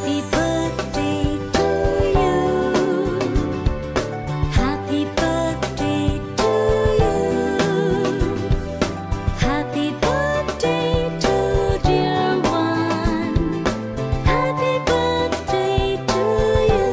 Happy birthday to you. Happy birthday to you. Happy birthday to dear one. Happy birthday to you.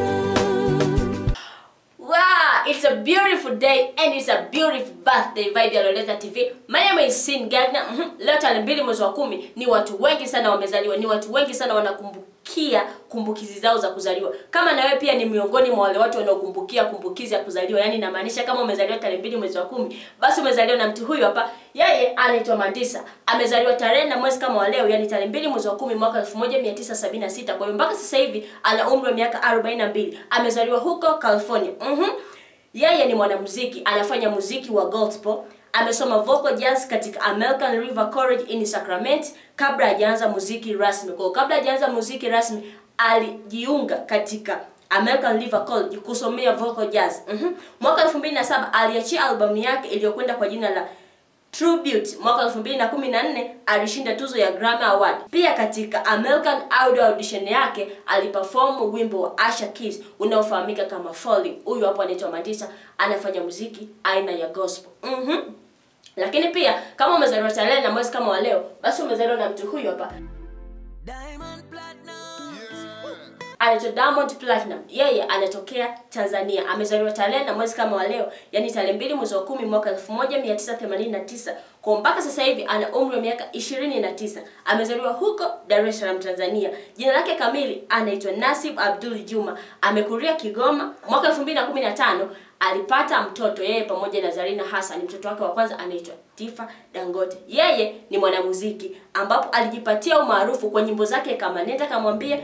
Wow, it's a beautiful day and it's a beautiful birthday vibe ya Loleta TV. My name is Sin Gardner. Mhm. Leo tarehe mbili mwezi wa kumi ni watu wengi sana wamezaliwa, ni watu wengi sana wanakumbukia kumbukizi zao za kuzaliwa. Kama na wewe pia ni miongoni mwa wale watu wanaokumbukia kumbukizi ya kuzaliwa, yani inamaanisha kama umezaliwa tarehe mbili mwezi wa kumi, basi umezaliwa na mtu huyu hapa. Yeye anaitwa Mandisa. Amezaliwa tarehe na mwezi kama wa leo, yani tarehe mbili mwezi wa kumi mwaka 1976. Kwa hiyo mpaka sasa hivi ana umri wa miaka 42. Amezaliwa huko California. Mhm. Yeye ni mwanamuziki, anafanya muziki wa gospel. Amesoma vocal jazz katika American River College in Sacramento kabla hajaanza muziki rasmi. Kwa hiyo kabla hajaanza muziki rasmi alijiunga katika American River College kusomea vocal jazz. Mhm. Mwaka 2007 aliachia albamu yake iliyokwenda kwa jina la Tribute. Mwaka 2014 alishinda tuzo ya Grammy Award. Pia katika American Audio Audition yake aliperform wimbo wa Asha Keys unaofahamika kama Falling. Huyu hapo anaitwa Mandisa, anafanya muziki aina ya gospel. Mhm. Lakini pia kama umezaliwa tarehe na mwezi kama wa leo, basi umezaliwa na mtu huyu hapa Diamond Platinum. anaitwa Diamond Platinum. Yeye anatokea Tanzania. Amezaliwa tarehe na mwezi kama wa leo, yani tarehe mbili mwezi wa kumi mwaka 1989. Kwa mpaka sasa hivi ana umri wa miaka 29. Amezaliwa huko Dar es Salaam, Tanzania. Jina lake kamili anaitwa Nasib Abdul Juma. Amekulia Kigoma. Mwaka 2015 alipata mtoto yeye pamoja na Zarina Hassan. Mtoto wake wa kwanza anaitwa Tifa Dangote. Yeye ni mwanamuziki ambapo alijipatia umaarufu kwa nyimbo zake kama Nenda Kamwambie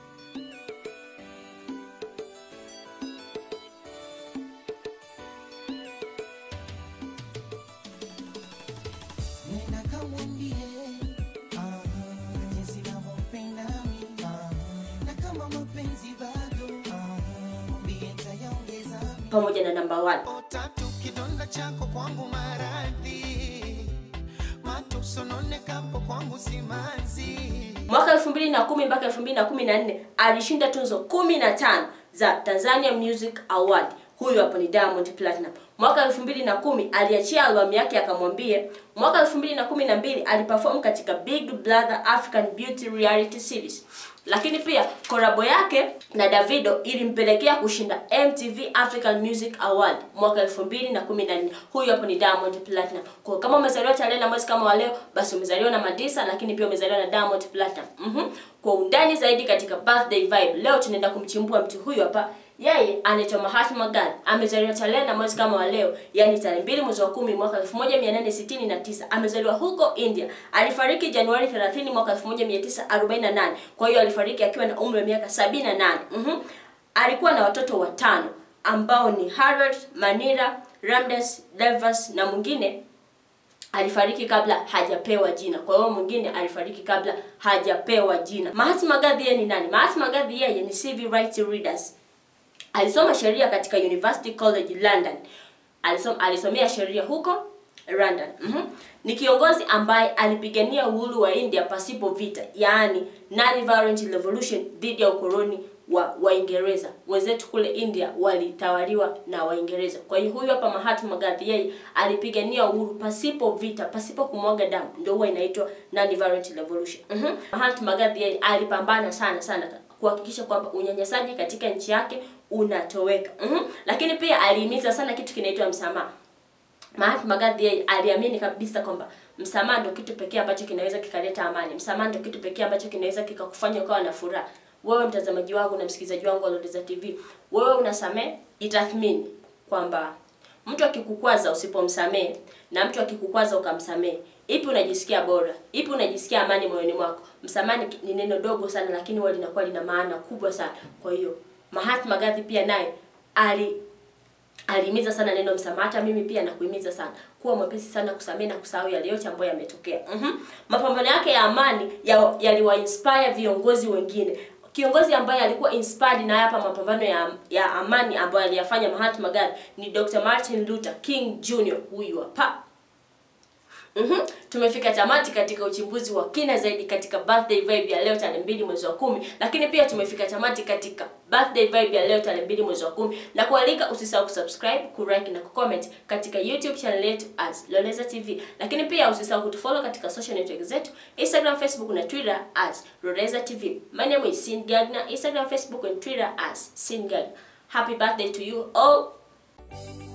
Nenda kamwambie ah, jinsi navyompenda mimi ah, na kama mapenzi bado ah, mwambie nitayaongeza mimi. pamoja na namba 1. Tatu kidonda chako kwangu maradhi, matusononekapo kwangu simanzi. Mwaka 2010 mpaka 2014 alishinda tuzo 15 za Tanzania Music Award. Huyu hapo ni Diamond Platinum. Mwaka 2010 aliachia albamu yake akamwambie. Mwaka 2012 aliperform katika Big Brother African Beauty Reality Series. Lakini pia korabo yake na Davido ilimpelekea kushinda MTV African Music Award mwaka 2014. Huyu hapo ni Diamond Platinum. Kwa kama umezaliwa tarehe na mwezi kama wa leo, basi umezaliwa na Mandisa, lakini pia umezaliwa na Diamond Platinum. Mhm. Kwa undani zaidi katika birthday vibe, leo tunaenda kumchimbua mtu huyu hapa. Yeye anaitwa Mahatma Gandhi. Amezaliwa tarehe na mwezi kama wa leo, yani tarehe mbili mwezi wa kumi mwaka 1869. Amezaliwa huko India. Alifariki Januari 30 mwaka 1948. Kwa hiyo alifariki akiwa na umri wa miaka 78. Mhm. Alikuwa na watoto watano ambao ni Harold, Manira, Ramdas, Devas na mwingine alifariki kabla hajapewa jina. Kwa hiyo mwingine alifariki kabla hajapewa jina. Mahatma Gandhi yeye ni nani? Mahatma Gandhi yeye ni civil rights readers. Alisoma sheria katika University College London. Alisom, alisomea sheria huko London. Mhm. Ni kiongozi ambaye alipigania uhuru wa India pasipo vita, yaani non-violent revolution dhidi ya ukoloni wa Waingereza. Wenzetu kule India walitawaliwa na Waingereza. Kwa hiyo huyu hapa Mahatma Gandhi yeye alipigania uhuru pasipo vita, pasipo kumwaga damu. Ndio huwa inaitwa non-violent revolution. Mhm. Mahatma Gandhi yeye alipambana sana sana kuhakikisha kwamba unyanyasaji katika nchi yake unatoweka. Mhm. Lakini pia alihimiza sana kitu kinaitwa msamaha. Mahatma Gandhi yeye aliamini kabisa kwamba msamaha ndio kitu pekee ambacho kinaweza kikaleta amani. Msamaha ndio kitu pekee ambacho kinaweza kikakufanya ukawa na furaha. Wewe mtazamaji wangu na msikilizaji wangu wa Loleza TV, wewe unasamehe, jitathmini kwamba mtu akikukwaza usipomsamehe na mtu akikukwaza ukamsamehe, ipi unajisikia bora? Ipi unajisikia amani moyoni mwako? Msamaha ni- ni neno dogo sana, lakini huwa linakuwa lina maana kubwa sana. Kwa hiyo Mahatma Gandhi pia naye ali alihimiza sana neno msamaha. Hata mimi pia nakuhimiza sana kuwa mwepesi sana kusamehe na kusahau yale yote ambayo yametokea. Mhm. Mapambano yake ya amani ya- yaliwainspire viongozi wengine. Kiongozi ambaye alikuwa inspired na hapa mapambano ya, ya amani ambayo aliyafanya Mahatma Gandhi ni Dr. Martin Luther King Jr. huyu hapa. Mhm. Tumefika tamati katika uchimbuzi wa kina zaidi katika birthday vibe ya leo tarehe mbili mwezi wa kumi, lakini pia tumefika tamati katika birthday vibe ya leo tarehe mbili mwezi wa kumi, na kualika usisahau kusubscribe, kulike na kucomment katika YouTube channel yetu as Loleza TV, lakini pia usisahau kutufollow katika social network zetu Instagram, Facebook na Twitter as Loleza TV. My name is Sin Gagna, Instagram, Facebook and Twitter as Sin Gagna. Happy birthday to you all.